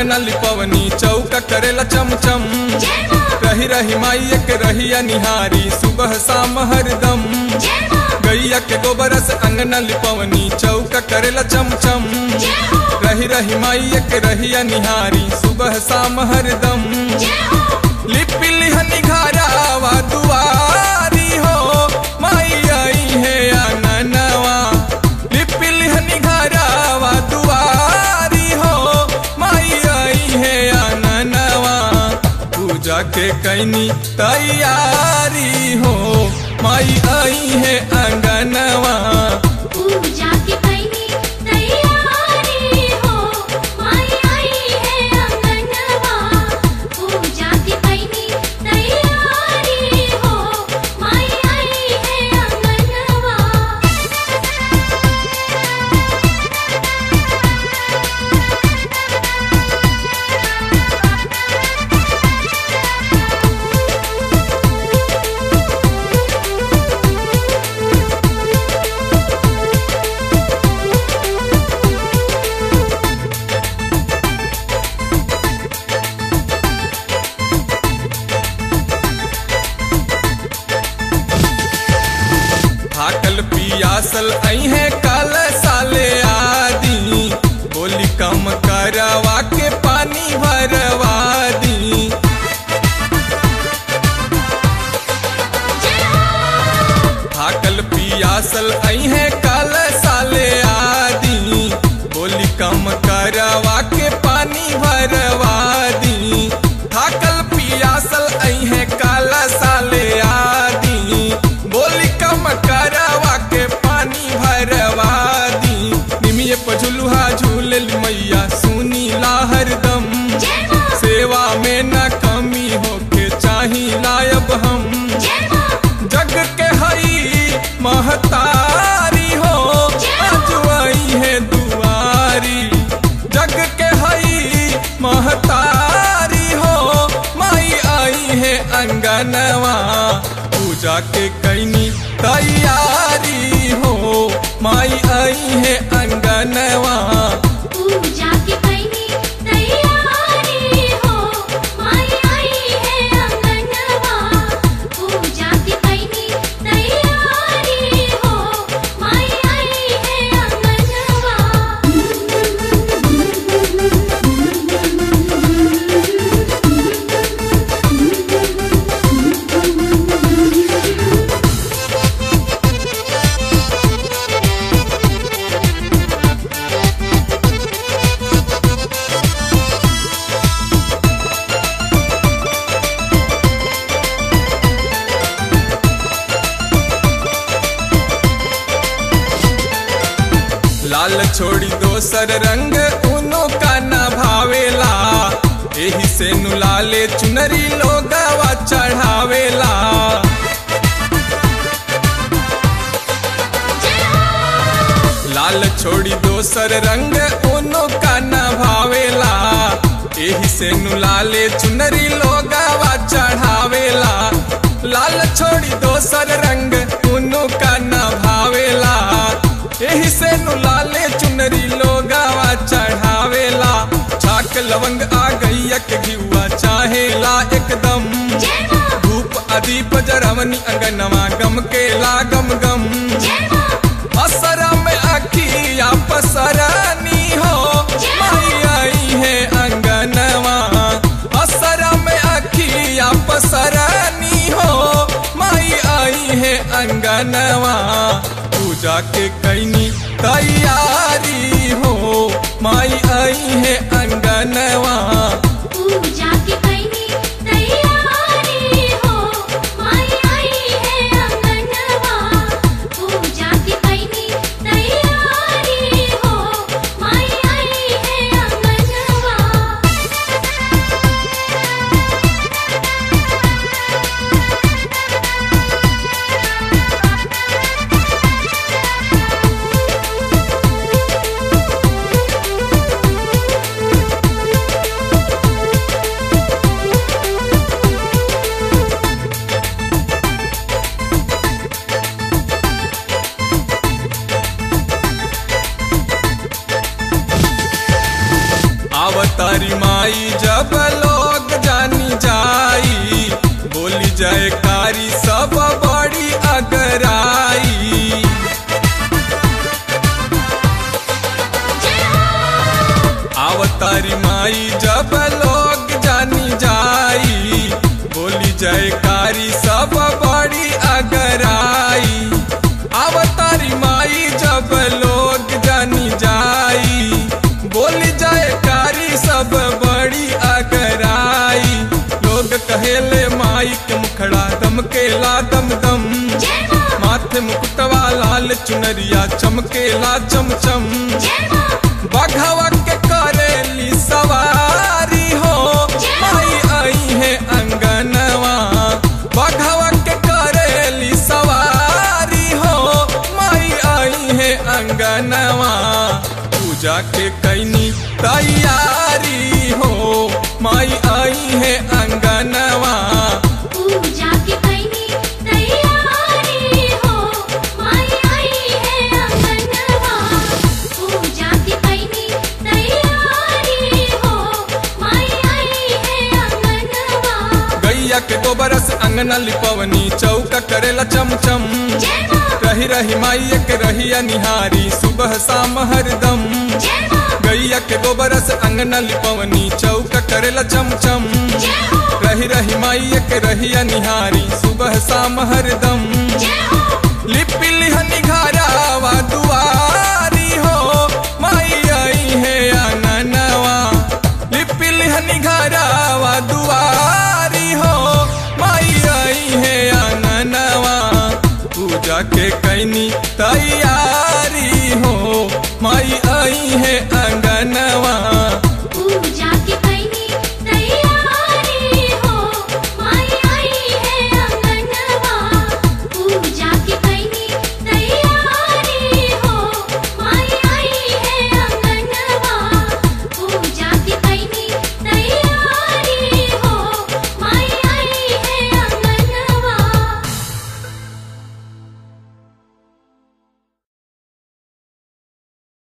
अंगना लिपवनी चौका करेला चमचम जय माँ रही रही माई के रहिया निहारी सुबह शाम हरदम जय माँ गैया के गोबर से अंगना लिपवनी चौका करेला चमचम जय हो रही रही माई के रहिया निहारी सुबह शाम हरदम जय हो लिपि लिहनी घरावा दुआरी हो माई आई है आंगनवा लिपि लिहनी घरावा दुआरी हो माई आई है आंगनवा पूजा के कैनी तैयारी हो माई आई है आंगनवा पूजा की कैनी तैयारी हो माई आई है अंगनवा पूजा की कैनी तैयारी हो माई आई है अंगनवा थाकल पियासल आई है काल साले आदि बोली कम करवा के पानी भरवा दी थाकल पियासल आई है काल साले आदि बोली कम करवा के पानी भरवा दी थाकल पियासल आई है काल साले आदि बोली कम करवा के पानी भरवा दी निमिये पझुलुहा झूलल मैया सुनी ला हरदम जय माँ सेवा में न कमी होके चाही लायब हम जय माँ जग के हई महतारी हो आज आई है दुआरी जग के हई महतारी हो माई आई है अंगनवा पूजा के कैनी तैयारी हो माई आई है अंगनवा पूजा की कैनी तैयारी हो माई आई है अंगनवा पूजा की कैनी तैयारी हो माई आई है अंगनवा लाल छोड़ी दोसर रंग उनो का न भावेला एही से नु लाले चुनरी लोगवा चढ़ावेला लाल छोड़ी दोसर रंग उनो का न भावेला एही से नु लाले चुनरी लोगवा चढ़ावेला लाल छोड़ी दोसर रंग उनो का न भावेला एही से नु लाले चुनरी लोगावा चढ़ावेला छाक लवंग आ गई के घिउआ चाहेला एकदम जय माँ धूप अदीप जरवनी अंगनवा गम के ला गम गम जय माँ असरा में अखिया पसरानी हो माई आई है अंगनवा असरा में अखिया पसरानी हो माई आई है अंगनवा पूजा के कैनी तैयारी हो माई आई है अंगनवा पूजा की कैनी तैयारी हो माई आई है अंगनवा पूजा की कैनी तैयारी हो माई आई है अंगनवा लाल कारी सब बड़ी अगराई जय हो आवतारी माई जब लोग जानी जाई बोली जयकारी सब बड़ी अगराई आवतारी माई जब लोग जानी जाई बोली जयकारी सब बड़ी अगराई लोग कहेले माई के मुखड़ा दमकेला दम दम जय मां माथे मुकुटवा लाल चुनरिया चमकेला चमचम जय मां बघवा के करेली सवारी हो माई आई है अंगनवा बघवा के करेली सवारी हो माई आई है अंगनवा पूजा के कैनी तैयारी हो माई आई है अंगनवा पूजा की कैनी तैयारी हो माई आई है अंगनवा पूजा की कैनी तैयारी हो माई आई है अंगनवा गैया के गोबर से अंगना लिपवनी चौका करेला चमचम जय मां रही रही माई के रहिया निहारी सुबह शाम हरदम जय मां गैया के गोबर से अंगना लिपवनी चौका करेला चमचम जय हो रही रही माई के रहिया निहारी सुबह शाम हरदम जय हो लिपि लिहनी घरावा दुआरी हो माई आई है आंगनवा लिपि लिहनी घरावा दुआरी हो माई आई है आंगनवा पूजा के